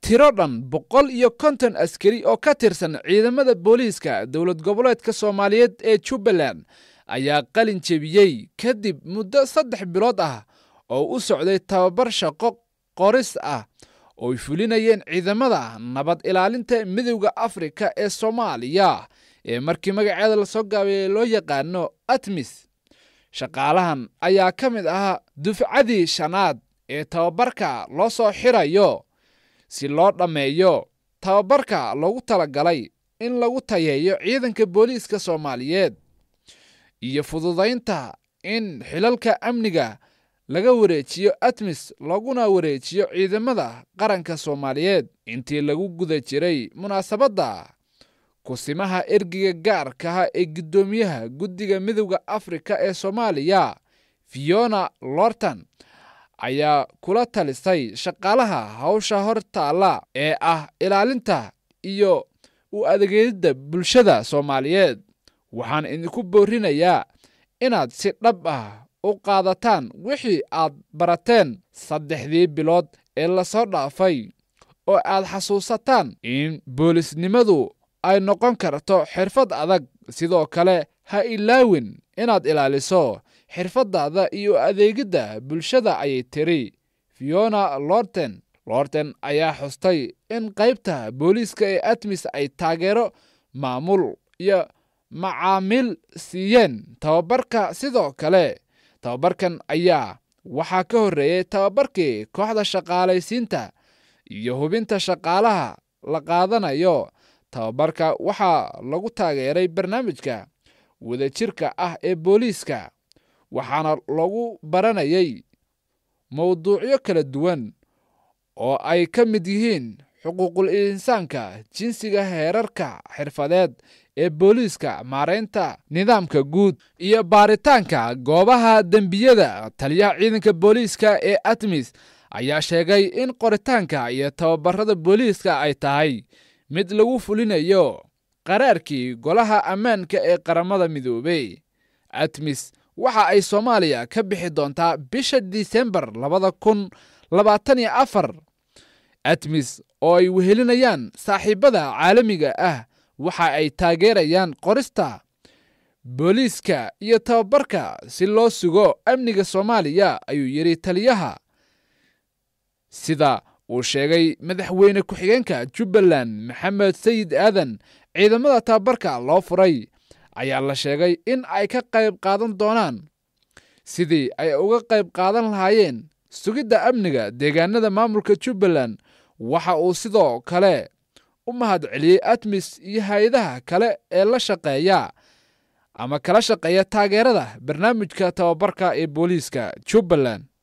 tiro dhan boqol iyo konton askari oo ka tirsan ciidamada booliiska dowlad goboleedka soomaaliyeed ee jubbaland ayaa qalin jebiyey kadib muddo saddex bilood ah oo u socday tababar shaqo qoris ah ooy fulinayeen ciidamada nabad ilaalinta midowda afrika ee soomaaliya ee markii magaceeda lasoo gaabeeyey loo yaqaano atmis shaqaalahan ayaa ka mid ahaa dufcadii shanaad ee tababarka loo soo xirayo si loo dhammeeyo tababarka loogu talagalay in lagu tayeeyo ciidanka booliiska soomaaliyeed iyo fududaynta in xilalka amniga laga wareejiyo atmis looguna wareejiyo ciidamada qaranka soomaaliyeed intii lagu guda jiray munaasabadda kusimaha ergiga gaarkaha ee guddoomiyaha guddiga midowda afrika ee soomaaliya fiona lorton ayaa kula talisay shaqaalaha hawsha hor taalla ee ah ilaalinta iyo u adegeedidda bulshada soomaaliyeed waxaan idinku boorinayaa inaad si dhab ah u qaadataan wixii aad barateen saddexdii bilood ee lasoo dhaafay oo aad xasuusataan in boolisnimadu ay noqon karto xirfad adag sidoo kale ha ilaawin inaad ilaaliso xirfaddaada iyo adeegidda bulshada ayay tiri fiona lorten lorten ayaa xustay in qaybta booliiska ee atmis ay taageero maamul iyo macaamiil siiyeen tababarka sidoo kale tababarkan ayaa waxaa ka horreeyey tababarkii kooxda shaqaalaysiinta iyo hubinta shaqaalaha la qaadanayo tababarka waxaa lagu taageeray barnaamijka wadajirka ah ee booliiska waxaana lagu baranayay mowduucyo kala duwan oo ay ka mid yihiin xuquuqul insaanka jinsiga heerarka xirfadeed ee booliiska maaraynta nidaamka guud iyo baaritaanka goobaha dembiyada taliyaha ciidanka booliiska ee atmis ayaa sheegay in qoritaanka iyo tababarada booliiska ay tahay mid lagu fulinayo qaraarkii golaha ammaanka ee qaramada midoobey atmis waxa ay soomaaliya ka bixi doontaa bisha disembar labada kun labaatan iyo afar atmis oo ay wehelinayaan saaxiibada caalamiga ah waxa ay taageerayaan qorista booliiska iyo tababarka si loo sugo amniga soomaaliya ayuu yidhi taliyaha sida uu sheegay madaxweyne ku-xigeenka jubbaland maxamed sayid aadan ciidamada tababarka loo furay ayaa la sheegay in ay ka qayb qaadan doonaan sidii ay uga qayb qaadan lahaayeen sugidda amniga deegaanada maamulka jubbaland waxa uu sidoo kale u mahad celiyey atmis iyo hay-adaha kale ee la shaqeeya ama kala shaqeeya taageerada barnaamijka tababarka ee booliiska jubbaland